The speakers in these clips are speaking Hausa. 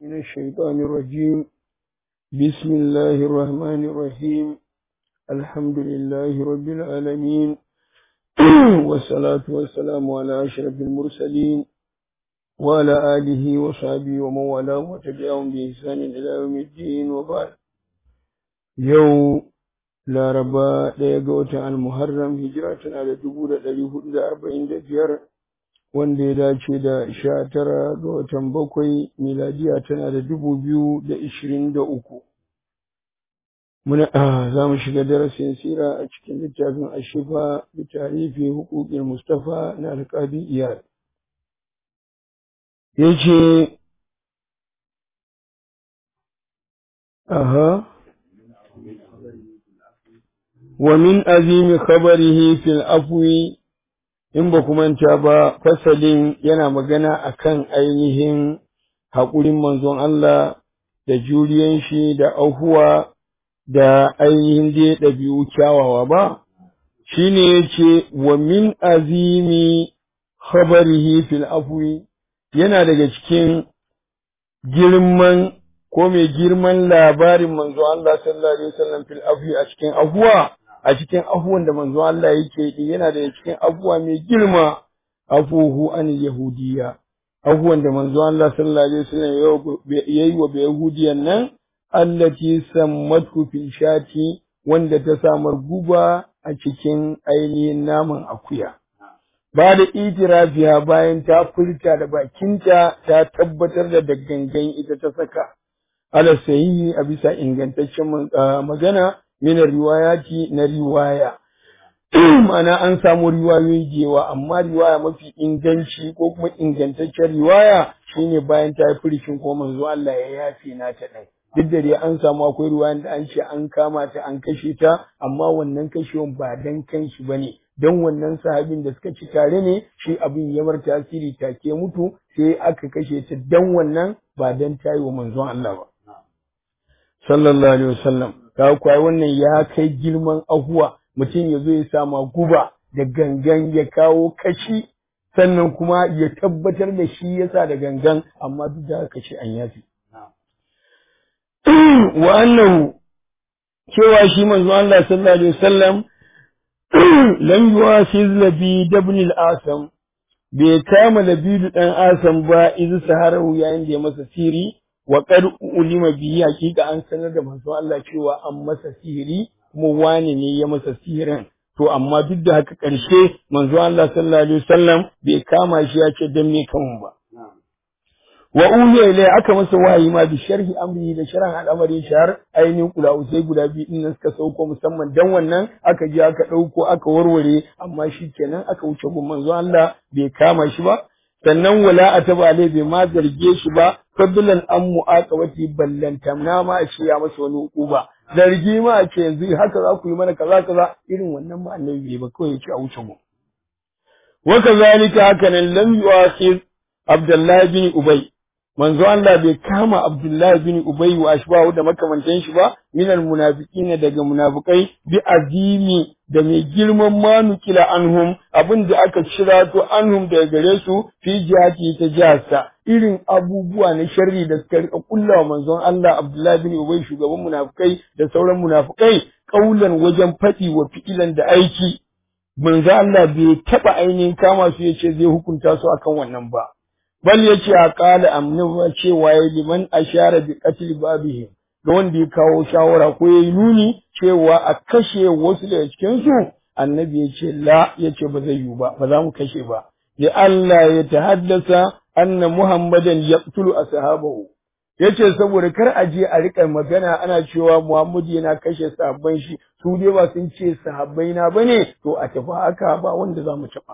من الشيطان الرجيم بسم الله الرحمن الرحيم الحمد لله رب العالمين والصلاة والسلام على أشرف المرسلين وعلى آله وصحبه ومن والاه وتبعهم بإحسان إلى يوم الدين وبعد يوم laraba ɗaya ga watan almuharram hijira tana da dubu da ɗari hudu da arba'in da biyar wanda ya dace da sha tara ga watan bakwai miladiya tana da dubu biyu da ishirin da uku muna za mu shiga darasin sira a cikin littafin ashifa da tarihi hukukin mustafa na alƙadi iyal ya ce aha wa min azimi khabarihi fil afwi in ba ku manta ba fasalin yana magana akan ainihin haƙurin manzon Allah da juriyan shi da ahuwa da ainihin dai ɗabi'u kyawawa ba shine yace wa min azimi khabarihi fil afwi yana daga cikin girman ko mai girman labarin manzo Allah sallallahu alaihi wasallam fil afwi a cikin afuwa a cikin afuwan da manzo Allah yake yi yana da cikin afuwa mai girma afuhu an yahudiya afuwan da manzo Allah sallallahu alaihi wasallam yayi wa yahudiyan nan allati sammatu fil shati wanda ta samar guba a cikin ainihin naman akuya ba da itirafiya bayan ta furta da bakinta ta tabbatar da gangan ita ta saka ala sahihi a bisa ingantaccen magana min riwayati na riwaya ma'ana an samu riwayoyi da yawa amma riwaya mafi inganci ko kuma ingantaccen riwaya shine bayan ta yi furishin ko manzo Allah ya yafe na ta ɗan duk da dai an samu akwai ruwayan da an ce an kama ta an kashe ta amma wannan kashewan ba dan kanshi bane dan wannan sahabin da suka ci tare ne shi abin ya bar tasiri take mutu sai aka kashe ta dan wannan ba dan tayi wa manzon Allah ba sallallahu alaihi wasallam ka kuwa wannan ya kai girman ahuwa mutum ya zo ya sama guba da gangan ya kawo kashi sannan kuma ya tabbatar da shi yasa da gangan amma duk da haka shi an yafi wa annahu cewa shi manzo Allah sallallahu alaihi wasallam lam yuwasiz labi ibn al-asam bai kama labidu dan asam ba izu saharahu yayin da ya masa siri wa qad ulima bi hakika an sanar da manzo Allah cewa an masa sihiri kuma wani ne ya masa sihirin to amma duk da haka ƙarshe manzo Allah sallallahu alaihi wasallam bai kama shi ya ce dan me kan ba wa uhiya ilai aka masa wahayi ma bi sharhi amri da sharhan al'amari shar ainihin kula sai guda biyu din nan suka sauko musamman dan wannan aka je aka dauko aka warware amma shi kenan aka wuce gun manzo Allah bai kama shi ba sannan wala ataba alai bai ma zarge shi ba fadlan an mu'aqabati ballanta na ma a ce ya masa wani hukuma zargi ma a ce yanzu haka za ku yi mana kaza kaza irin wannan ma annabi ba kawai ya ce a wuce mu wa kazalika haka nan lam yu'akhir Abdullahi bin Ubay manzo Allah bai kama Abdullahi bin Ubay wa ashbahu da makamantan shi ba minal munafiqina daga munafikai bi azimi da mai girman manukila anhum abin da aka cira to anhum daga gare su fi jihati ta jiharsa irin abubuwa na sharri da suka rika kullawa manzon Allah Abdullahi bin Ubay shugaban munafikai da sauran munafikai kaulan wajen faɗi wa fi'ilan da aiki manzo Allah bai taba ainihin kama su yace zai hukunta su akan wannan ba bal yace a qala amnu cewa ya liman ashara bi qatl babihim ga wanda ya kawo shawara ko yayi nuni cewa a kashe wasu daga cikin su annabi yace la yace ba zai yi ba ba za mu kashe ba ya Allah ya tahaddasa anna muhammadan yaqtulu ashabahu yace saboda kar a je a rika magana ana cewa Muhammadu yana kashe sahabban shi su dai ba sun ce sahabbai na bane to a tafi haka ba wanda za mu taba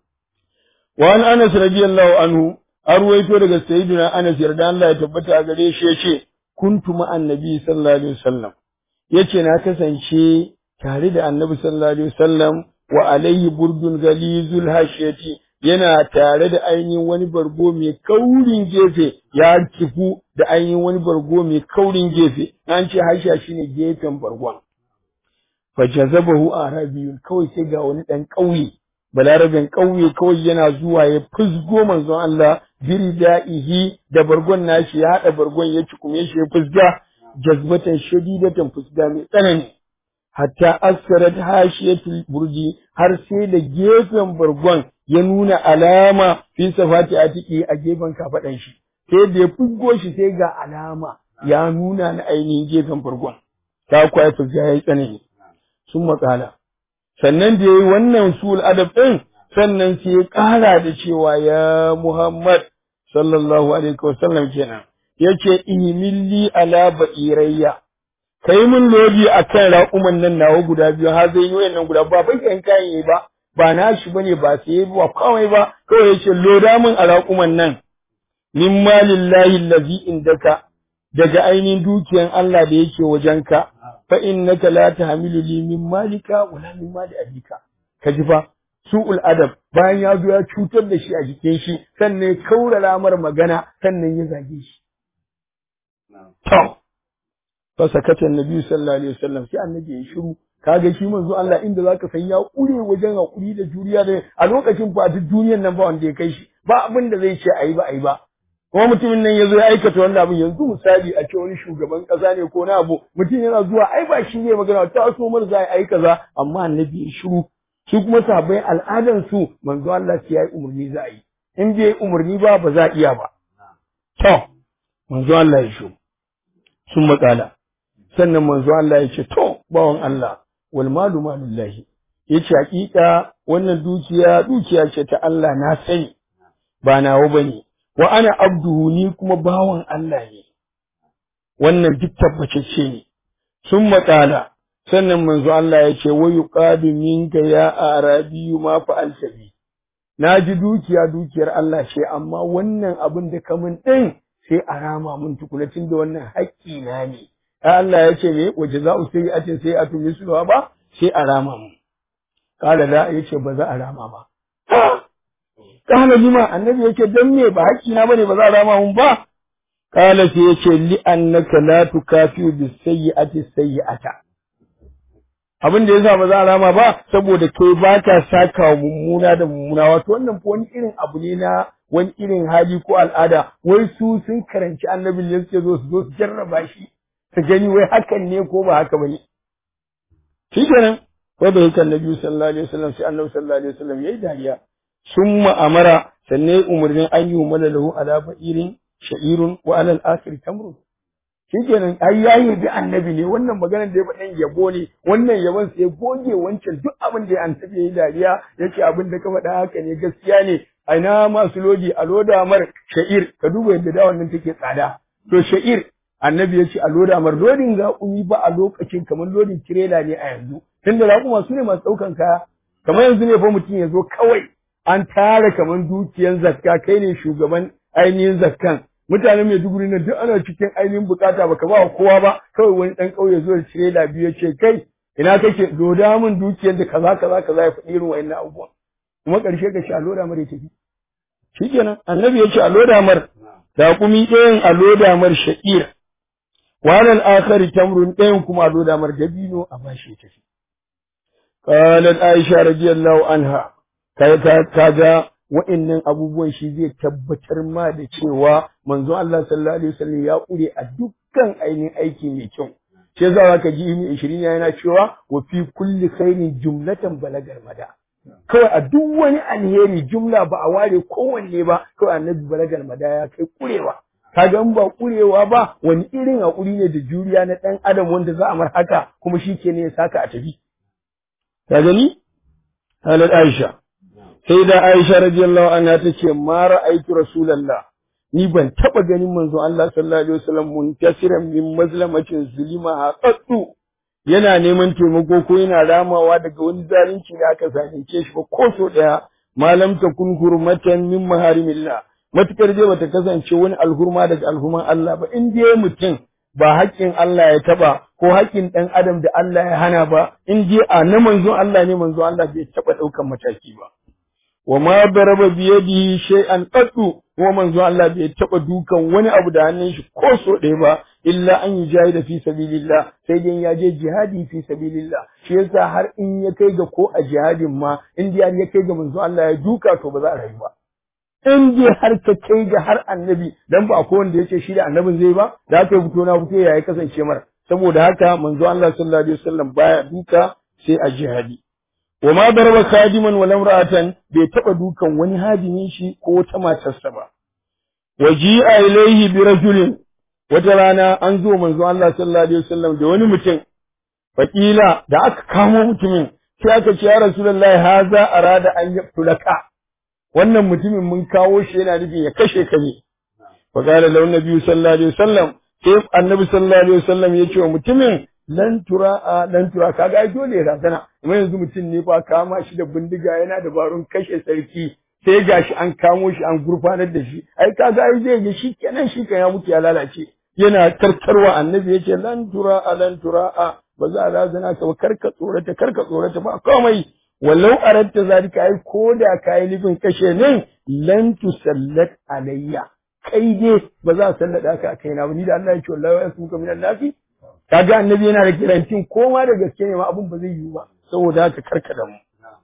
wa an Anas radiyallahu anhu arwaito daga sayyidina Anas yarda Allah ya tabbata a gare shi yace kuntu ma annabi sallallahu alaihi wasallam yace na kasance tare da annabi sallallahu alaihi wasallam wa alayhi burdun galizul hashiyati yana tare da ainihin wani bargo mai kaurin gefe ya kifu da ainihin wani bargo mai kaurin gefe an ce hashiya shine gefen bargon fa jazabahu arabiyun kawai sai ga wani dan kauye balarabin ƙauye kawai yana zuwa ya fusgo manzon Allah birda'ihi da bargon nashi ya haɗa bargon ya cikume shi ya fusga jazbatan shadidatan fusga mai tsanani hatta askarat hashiyatul burji har sai da gefen bargon ya nuna alama fi safati atiki a gefen kafaɗan shi sai da ya fusgo shi sai ga alama ya nuna na ainihin gefen bargon ta kwaya fusga ya yi tsanani sun matsala sannan da ya yi wannan sul adab ɗin sannan sai ya ƙara da cewa ya Muhammad sallallahu alaihi wasallam kenan yace ihmilli ala ba'irayya kai mun lodi akan raƙuman nan nawa guda biyu har zai yi wayannan guda ba bai kan kayan ba ba na shi bane ba sai ba kawai ba kawai yace loda min a raƙuman nan min malillahi allazi indaka daga ainihin dukiyan Allah da yake wajenka fa innaka la tahmilu li min malika wala min mali abika ka ji fa su'ul adab bayan ya zo ya cutar da shi a jikin shi sannan ya kaurara mar magana sannan ya zage shi to fa sakata annabi sallallahu alaihi wasallam sai annabi ya shiru kaga shi manzo Allah inda zaka san ya kure wajen hakuri da juriya da a lokacin fa duk duniyar nan ba wanda ya kai shi ba abin da zai ce ayi ba ayi ba kuma mutumin nan ya zo ya aikata wannan abin yanzu misali a ce wani shugaban kasa ne ko na abu mutum yana zuwa ai ba shi ne magana ta so mar za a yi kaza amma annabi ya shiru su kuma sahabbai al'adan su manzo Allah sai ya yi umarni za a yi in bai yi umarni ba ba za a iya ba to manzo Allah ya shiru sun makala sannan manzo Allah ya ce to bawan Allah wal malu malullahi yace hakika wannan dukiya dukiya ce ta Allah na sani ba nawa bane wa ana abduhu ni kuma bawan Allah ne wannan duk tabbatacce ne sun matsala sannan manzo Allah ya ce wa yuqadu minka ya arabiyu ma fa'alta bi na ji dukiya dukiyar Allah ce amma wannan abin da ka min din sai a rama mun tukunacin da wannan haƙƙi na ne Allah ya ce me waje za u sai atin sai a tumi su ba sai a rama mun kala da yace ba za a rama ba Kala lima annabi yake dan me ba haƙƙi na bane ba za a rama mun ba. Kala sai yace li annaka la tukafiu bis sayyi'ati sayyi'ata. Abin da yasa ba za a rama ba saboda kai ba ka saka wa mummuna da mummuna wato wannan fa wani irin abu ne na wani irin hali ko al'ada wai su sun karanci annabin ne suke zo su zo su jarraba shi su gani wai hakan ne ko ba haka bane. Shi kenan wai bai kan Nabi sallallahu alaihi wasallam sai Annabi sallallahu alaihi wasallam yayi dariya. summa amara sannan umarnin an yi umala lahu ala ba'irin sha'irun wa alal akhir tamrun shikenan ai yayi bi annabi ne wannan maganar da ya faɗan yabo ne wannan yabon sai goge wancan duk abin da annabi yayi dariya yace abin da ka faɗa haka ne gaskiya ne aina masu lodi a loda mar sha'ir ka duba yadda da wannan take tsada to sha'ir annabi yace a loda mar lodin ga ba a lokacin kamar lodin tirela ne a yanzu tunda raƙuma su ne masu ɗaukan kaya kamar yanzu ne fa mutum ya zo kawai an tara kaman dukiyan zakka kai ne shugaban ainihin zakkan mutanen Maiduguri na duk ana cikin ainihin bukata baka ba kowa ba kawai wani dan kauye zo da tirela biyu ce kai ina kake loda min dukiyar da kaza kaza kaza ya faɗi irin wa'annan abubuwan kuma ƙarshe ka shi a loda mar ya tafi shikenan annabi ya ce a loda mar da kumi ɗayan a loda mar sha'ir walal akhari tamrun ɗayan kuma a loda mar dabino a bashi ya tafi qalat aisha radiyallahu anha kaga wa'annan abubuwan shi zai tabbatar ma da cewa manzo Allah sallallahu alaihi wasallam ya kure a dukkan ainihin aiki mai kyau sai za ka ji ibn 20 yana cewa wa fi kulli khairin jumlatan balagar mada kawai a duk wani alheri jumla ba a ware kowanne ba kawai annabi balagar mada ya kai kurewa kaga in ba kurewa ba wani irin hakuri ne da juriya na dan adam wanda za a mar haka kuma shi ke ne ya saka a tafi ka gani halar Aisha sai da Aisha radiyallahu anha tace ma ra'aytu rasulullah ni ban taba ganin manzo Allah sallallahu alaihi wasallam muntasiran min mazlamatin zulima haqqatu yana neman taimako ko yana ramawa daga wani zalunci da aka zalunce shi ba ko so daya malam ta kun hurmatan min maharimillah matukar je bata kasance wani alhurma daga alhurman Allah ba in dai mutum ba haƙƙin Allah ya taba ko haƙƙin ɗan adam da Allah ya hana ba in dai a na manzon Allah ne manzon Allah bai taba ɗaukan mataki ba wa ma daraba biyadihi shay'an qattu kuma manzo Allah bai taba dukan wani abu da hannun shi ko so ɗaya ba illa an yujahida fi sabilillah sai dai ya je jihadi fi sabilillah shi yasa har in ya kai ga ko a jihadin ma in dai ya kai ga manzo Allah ya duka to ba za a rayu ba in dai har ka kai ga har annabi dan ba ko wanda yace shi da annabin zai ba da aka yi fito na fito ya yi kasance mara saboda haka manzo Allah sallallahu alaihi wasallam baya duka sai a jihadi wa ma daraba khadiman wa lamra'atan bai taba dukan wani hadimin shi ko wata matarsa ba waji'a ilaihi bi rajulin wata rana an zo manzo Allah sallallahu alaihi wasallam da wani mutum fakila da aka kamo mutumin sai aka ce ya rasulullahi haza arada an yaftulaka wannan mutumin mun kawo shi yana nufin ya kashe ka ne fa qala lahu nabiyyu sallallahu alaihi wasallam sai annabi sallallahu alaihi wasallam ya ce wa mutumin lan tura lan tura kaga ai dole ya razana amma yanzu mutum ne fa kama shi da bindiga yana da barun kashe sarki sai gashi an kamo shi an gurfanar da shi ai kaga ai zai ga shi kenan shi kan ya mutu ya lalace yana tartarwa annabi yace lan tura lan tura ba za a razana ka ba karka tsorata karka tsorata ba komai wallau aratta zalika ai ko da kai nufin kashe ne lan tusallat alayya kai dai ba za a sallada ka a kaina ba ni da Allah ya ce wallahi ya suka minan nafi kaga annabi yana da kirantin koma da gaske ne ma abun ba zai yiwu ba saboda haka karka da mu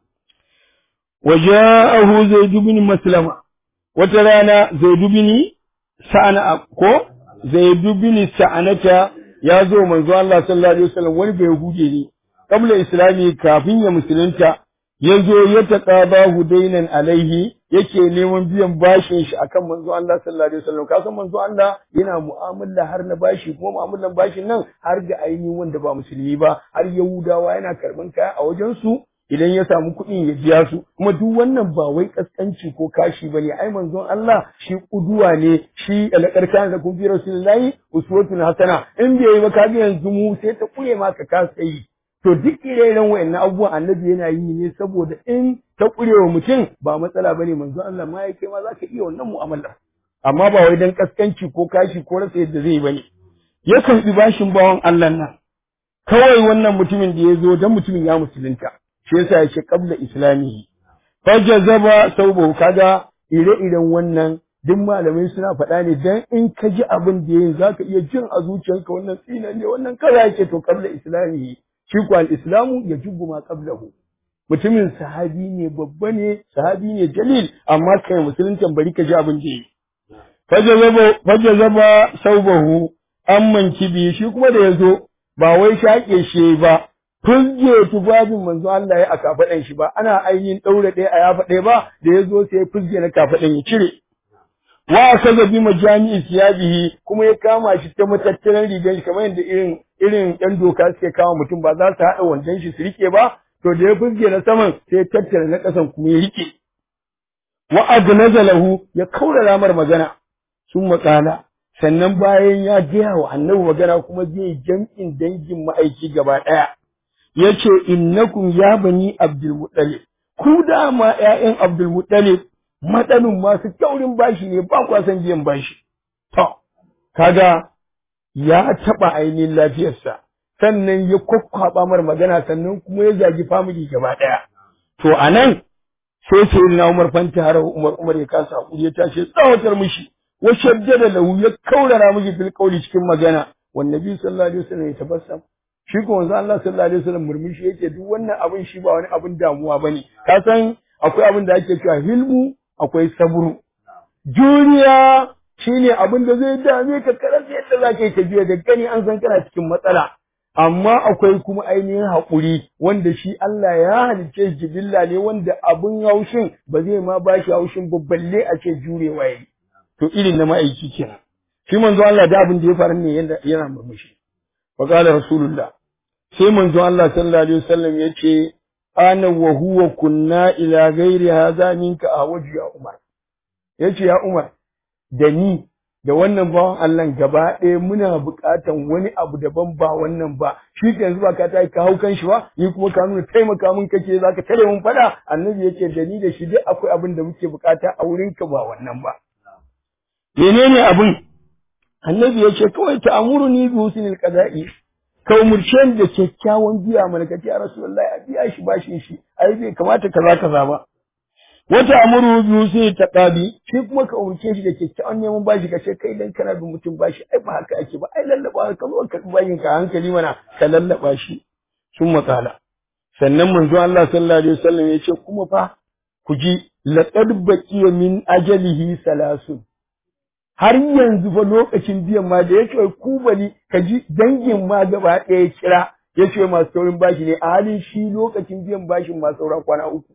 waja'ahu zaid ibn maslama wata rana zaid ibn sa'ana ko zaid ibn sa'anata ya zo manzo Allah sallallahu alaihi wasallam wani bai hude ne kabla islami kafin ya musulunta ya zo ya taqaba hudainan alaihi yake neman biyan bashin shi akan manzo Allah sallallahu alaihi wasallam kasan manzo Allah yana mu'amala har na bashi kuma mu'amalan bashin nan har ga ainihin wanda ba musulmi ba har yahudawa yana karban kaya a wajen su idan ya samu kuɗin ya biya su kuma duk wannan ba wai kaskanci ko kashi bane ai manzon Allah shi kuduwa ne shi alƙarkan da kun fi rasulullahi uswatun hasana in bai yi ba ka ga yanzu mu sai ta kure ma ka kasa yi to duk ire-iren wayannan abubuwan annabi yana yi ne saboda in ta kurewa mutum ba matsala bane manzon Allah ma ya kai ma zaka iya wannan mu'amala amma ba wai dan kaskanci ko kashi ko rasa yadda zai bane ya karbi bashin bawan Allah nan kawai wannan mutumin da ya zo dan mutumin ya musulunta shi yasa ya ce qabla islamihi fajazaba saubu kaga ire-iren wannan duk malamai suna faɗa ne dan in ka ji abin da yayin zaka iya jin a zuciyarka wannan tsina ne wannan kaza yake to qabla islamihi shi kuwa al-islamu ya jubbu ma qablahu mutumin sahabi ne babba ne sahabi ne jalil amma kai musulunci bari ka ji abin da yi fajazaba fajazaba saubahu amman kibi shi kuma da yazo ba wai shaƙe shi ba fuzge tufafin manzo Allah ya a kafaɗan shi ba ana ainihin ɗaure ɗaya a yafa ɗaya ba da ya zo sai fuzge na kafaɗan ya cire wa akaza bi majami'i siyabihi kuma ya kama shi ta matattaran rigar shi kamar yadda irin irin ɗan doka suke kama mutum ba za su haɗa wandon shi su rike ba to da ya fuzge na saman sai ya tattara na ƙasan kuma ya rike wa agnaza lahu ya kaura ramar magana sun maƙala sannan bayan ya gaya wa annabi magana kuma zai jam'in dangin ma'aiki gaba ɗaya ya ce innakum ya bani abdul muttalib ku dama ƴaƴan abdul muttalib matsalin masu taurin bashi ne ba kwa san biyan bashi to kaga ya taɓa ainihin lafiyarsa sannan ya kwakwaba mar magana sannan kuma ya zagi family gaba ɗaya to anan sai sai na Umar fanta har Umar Umar ya kasa hakuri ya tashi tsawatar mishi wa shaddada lahu ya kaurara mishi fil qawli cikin magana wan nabi sallallahu alaihi wasallam ya tabassam shi ko wanzu Allah sallallahu alaihi wasallam murmushi yake duk wannan abin shi ba wani abin damuwa bane ka san akwai abin da ake cewa hilmu akwai sabru juriya shine abin da zai dame ka karar yadda za ka yi ka juya da gani an san kana cikin matsala amma akwai kuma ainihin haƙuri wanda shi Allah ya halicce jibilla ne wanda abin haushin ba zai ma ba shi haushin ba balle a ce jurewa yayi to irin na ma'aiki kenan shi manzo Allah da abin da ya faru ne yana murmushi wa qala rasulullah sai manzo Allah sallallahu alaihi wasallam yace ana wa huwa kunna ila ghairi hadha minka awaju ya umar yace ya umar da ni da wannan bawan Allah gaba ɗaya muna buƙatan wani abu daban ba wannan ba shi ke yanzu ba ka ta ka hau kan shi ba ni kuma ka nuna taimaka min kake za ka tare mun faɗa annabi yake da ni da shi duk akwai abin da muke buƙata a wurin ka ba wannan ba menene abin annabi yake kawai ta amuru ni bi husnil qada'i ka umurce ni da kyakkyawan biya mana kace ya rasulullahi a biya shi bashin shi ai bai kamata kaza kaza ba wata amuru biyu sai ta ƙabi shi kuma ka umarce shi da kyakkyawan neman bashi ka ce kai dan kana bin mutum bashi ai ba haka ake ba ai lallaba ka zo ka bayin ka hankali mana ka lallaba shi sun makala sannan manzo Allah sallallahu alaihi wasallam ya ce kuma fa ku ji laqad baqiya min ajalihi salasun har yanzu fa lokacin biyan ma da yake ku bali ka ji dangin ma gaba ɗaya kira yace masu saurin bashi ne a halin shi lokacin biyan bashin ma saura kwana uku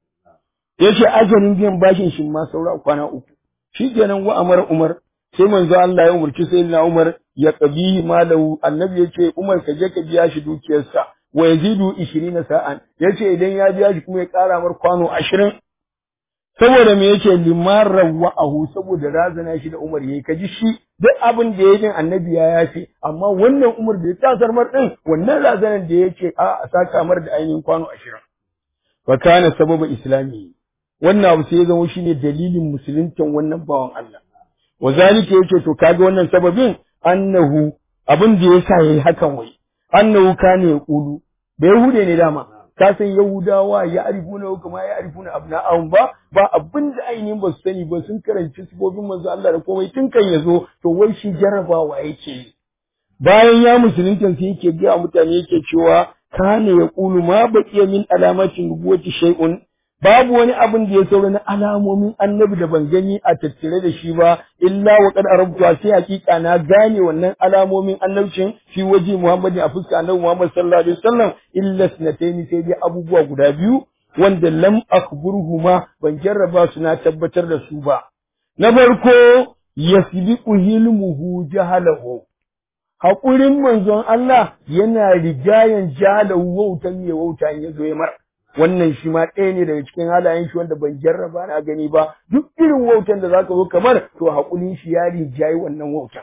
yace ajalin biyan bashin shi ma saura kwana uku shikenan wa amar umar sai manzo Allah ya umurci sayyidina Umar ya qabihi malahu annabi yace Umar ka je ka biya shi dukiyarsa wa yazidu 20 sa'an yace idan ya biya shi kuma ya ƙara mar kwano 20 saboda me yake limarar wa'ahu saboda razana shi da Umar yayi kaji shi duk abin da yayin annabi ya yace amma wannan Umar da ya tasar mar din wannan razanan da yake a a saka mar da ainihin kwano 20 fa kana sababa islami wannan abu sai ya zama shine dalilin musuluntan wannan bawan Allah wa zalika yake to kaga wannan sababin annahu abin da yasa yayi hakan wai annahu kana yaqulu da yahude ne dama ka san yahudawa ya arifuna kuma ya arifuna abna'ahum ba ba abin da ainihin ba su sani ba sun karanci sifofin manzo Allah da komai tun kan yazo to wai shi jarrabawa yake bayan ya musulunta sai yake ga mutane yake cewa kana yaqulu ma baqiya min alamatin nubuwati shay'un babu wani abin da ya saura na alamomin annabi da ban gani a tattare da shi ba illa wa qad arabtu sai hakika na gane wannan alamomin annabcin fi waje Muhammad a fuska annabi Muhammad sallallahu alaihi wasallam illa sunatayn sai dai abubuwa guda biyu wanda lam akhburuhuma ban jarraba su na tabbatar da su ba na farko yasbiqu hilmuhu jahalahu haƙurin manzon Allah yana rigayen jahalahu wautan ya wauta ya zo ya mara wannan shi ma ɗaya ne daga cikin halayen shi wanda ban jarraba na gani ba duk irin wautan da zaka zo kamar to haƙurin shi ya rijayi wannan wautan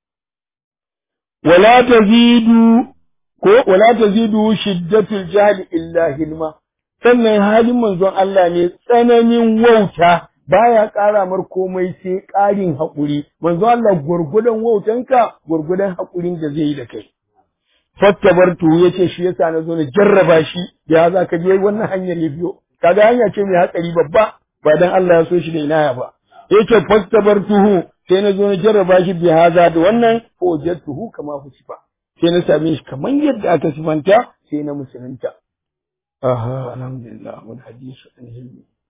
wala tazidu ko wala tazidu shiddatul jahl illa hilma sannan halin manzon Allah ne tsananin wauta baya ƙara mar komai sai ƙarin haƙuri manzon Allah gurgudan wautanka gurgudan haƙurin da zai yi da kai fattabartu yace shi yasa na zo na jarraba shi ya za ka je wannan hanyar ya biyo kaga hanya ce mai hatsari babba ba dan Allah ya so shi da inaya ba yace fattabartuhu sai na zo na jarraba shi bi haza da wannan fawajatuhu kama fusifa sai na same shi kaman yadda aka sifanta sai na musulunta aha alhamdulillah mun hadisi an hilmi